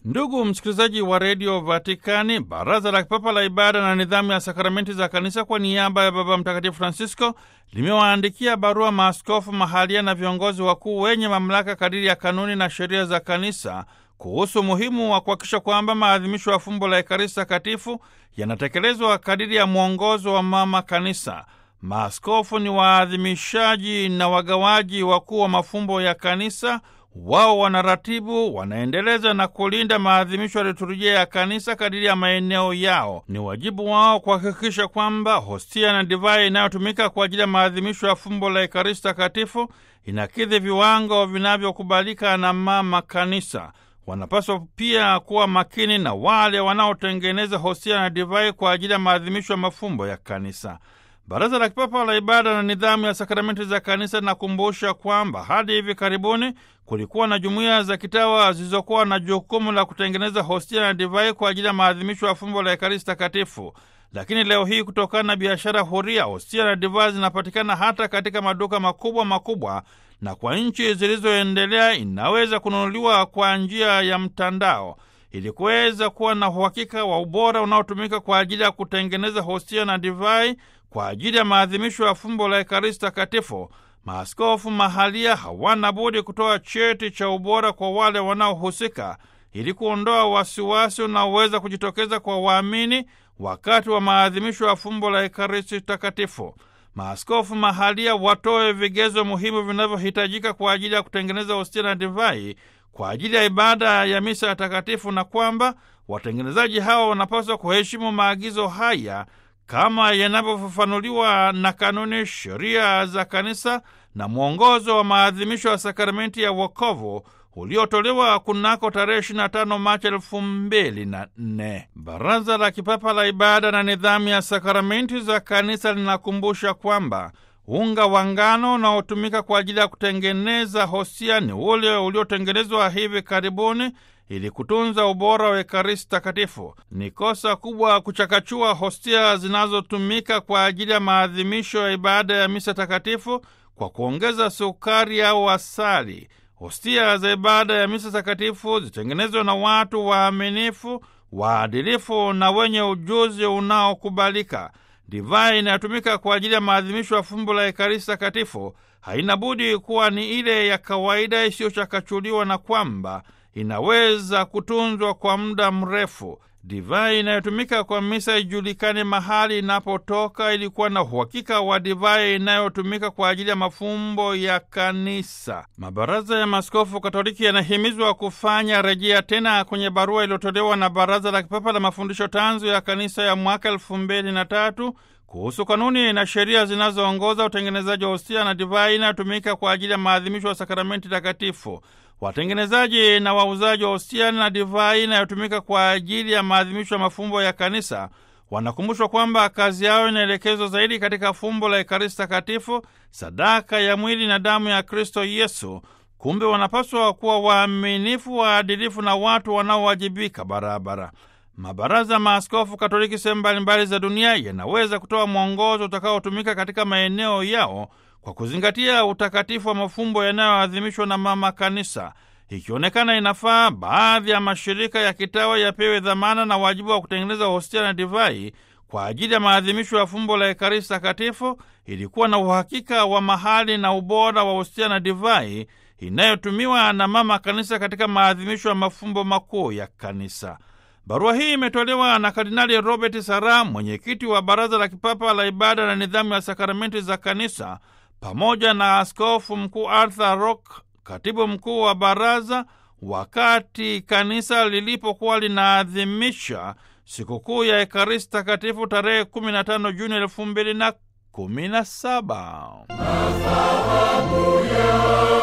Ndugu msikilizaji wa redio Vatikani, baraza la kipapa la ibada na nidhamu ya sakramenti za kanisa kwa niaba ya Baba Mtakatifu Francisco limewaandikia barua maaskofu mahalia na viongozi wakuu wenye mamlaka kadiri ya kanuni na sheria za kanisa kuhusu umuhimu wa kuhakikisha kwamba maadhimisho ya fumbo la Ekaristi Takatifu yanatekelezwa kadiri ya mwongozo wa Mama Kanisa. Maaskofu ni waadhimishaji na wagawaji wakuu wa mafumbo ya kanisa. Wao wanaratibu, wanaendeleza na kulinda maadhimisho ya liturujia ya kanisa kadiri ya maeneo yao. Ni wajibu wao kuhakikisha kwamba hostia na divai inayotumika kwa ajili ya maadhimisho ya fumbo la Ekaristi Takatifu inakidhi viwango vinavyokubalika na Mama Kanisa. Wanapaswa pia kuwa makini na wale wanaotengeneza hostia na divai kwa ajili ya maadhimisho ya mafumbo ya kanisa. Baraza la Kipapa la Ibada na Nidhamu ya Sakramenti za Kanisa linakumbusha kwamba hadi hivi karibuni kulikuwa na jumuiya za kitawa zilizokuwa na jukumu la kutengeneza hostia na divai kwa ajili ya maadhimisho ya fumbo la Ekaristi Takatifu. Lakini leo hii, kutokana na biashara huria, hostia na divai zinapatikana hata katika maduka makubwa makubwa, na kwa nchi zilizoendelea inaweza kununuliwa kwa njia ya mtandao. Ili kuweza kuwa na uhakika wa ubora unaotumika kwa ajili ya kutengeneza hostia na divai kwa ajili ya maadhimisho ya fumbo la Ekaristi Takatifu, maaskofu mahalia hawana budi kutoa cheti cha ubora kwa wale wanaohusika ili kuondoa wasiwasi unaoweza kujitokeza kwa waamini wakati wa maadhimisho ya fumbo la Ekaristi Takatifu. Maaskofu mahalia watoe vigezo muhimu vinavyohitajika kwa ajili ya kutengeneza hostia na divai kwa ajili ya ibada ya misa ya takatifu, na kwamba watengenezaji hawa wanapaswa kuheshimu maagizo haya kama yanavyofafanuliwa na kanuni, sheria za kanisa na mwongozo wa maadhimisho ya sakramenti ya wokovu uliotolewa kunako tarehe 25 Machi elfu mbili na nne. Baraza la Kipapa la Ibada na Nidhamu ya Sakramenti za Kanisa linakumbusha kwamba unga wa ngano unaotumika kwa ajili ya kutengeneza hostia ni ule uliotengenezwa hivi karibuni ili kutunza ubora wa Ekaristi Takatifu. Ni kosa kubwa kuchakachua hostia zinazotumika kwa ajili ya maadhimisho ya ibada ya misa takatifu kwa kuongeza sukari au asali. Hostia za ibada ya misa takatifu zitengenezwe na watu waaminifu, waadilifu na wenye ujuzi unaokubalika. Divai inayotumika kwa ajili ya maadhimisho ya fumbo la Ekaristi Takatifu haina budi kuwa ni ile ya kawaida isiyochakachuliwa na kwamba inaweza kutunzwa kwa muda mrefu. Divai inayotumika kwa misa ijulikane mahali inapotoka, ili kuwa na uhakika wa divai inayotumika kwa ajili ya mafumbo ya kanisa. Mabaraza ya Maaskofu Katoliki yanahimizwa kufanya rejea tena kwenye barua iliyotolewa na Baraza la Kipapa la Mafundisho Tanzu ya Kanisa ya mwaka elfu mbili na tatu kuhusu kanuni na sheria zinazoongoza utengenezaji wa hostia na divai inayotumika kwa ajili ya maadhimisho ya sakramenti takatifu. Watengenezaji na wauzaji wa hostia na divai inayotumika kwa ajili ya maadhimisho ya mafumbo ya kanisa wanakumbushwa kwamba kazi yao inaelekezwa zaidi katika fumbo la Ekaristi Takatifu, sadaka ya mwili na damu ya Kristo Yesu. Kumbe wanapaswa kuwa waaminifu, waadilifu na watu wanaowajibika barabara. Mabaraza maaskofu Katoliki sehemu mbalimbali za dunia yanaweza kutoa mwongozo utakaotumika katika maeneo yao kwa kuzingatia utakatifu wa mafumbo yanayoadhimishwa na Mama Kanisa. Ikionekana inafaa, baadhi ya mashirika ya kitawa yapewe dhamana na wajibu wa kutengeneza hostia na divai kwa ajili ya maadhimisho ya fumbo la Ekaristi Takatifu, ili kuwa na uhakika wa mahali na ubora wa hostia na divai inayotumiwa na Mama Kanisa katika maadhimisho ya mafumbo makuu ya Kanisa. Barua hii imetolewa na Kardinali Robert Sara, mwenyekiti wa Baraza la Kipapa la Ibada na Nidhamu ya Sakramenti za Kanisa, pamoja na Askofu Mkuu Arthur Rock, katibu mkuu wa baraza, wakati kanisa lilipokuwa linaadhimisha sikukuu ya Ekaristi Takatifu tarehe 15 Juni elfu mbili na kumi na saba.